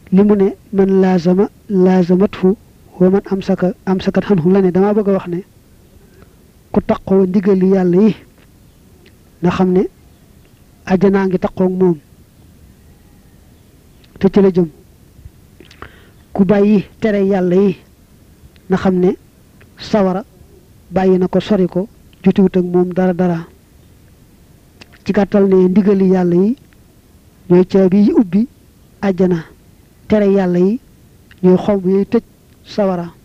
li mu ne man laazama laazamat fu wa man am saka am sakat xan xu la ne damaa bëgg a wax ne ku taqoo ndigali yàlla yi na xam ne àjjanaa ngi taqoog moom te ci la jëm ku bàyyi tere yàlla yi na xam ne sawara bàyyi na ko sori ko jotiwut ak moom dara dara ci gàttal ne ndigali yàlla yi ñooy caabi yi ubbi àjjana tere yàlla yi ñooy xomb yooyu tëj sawara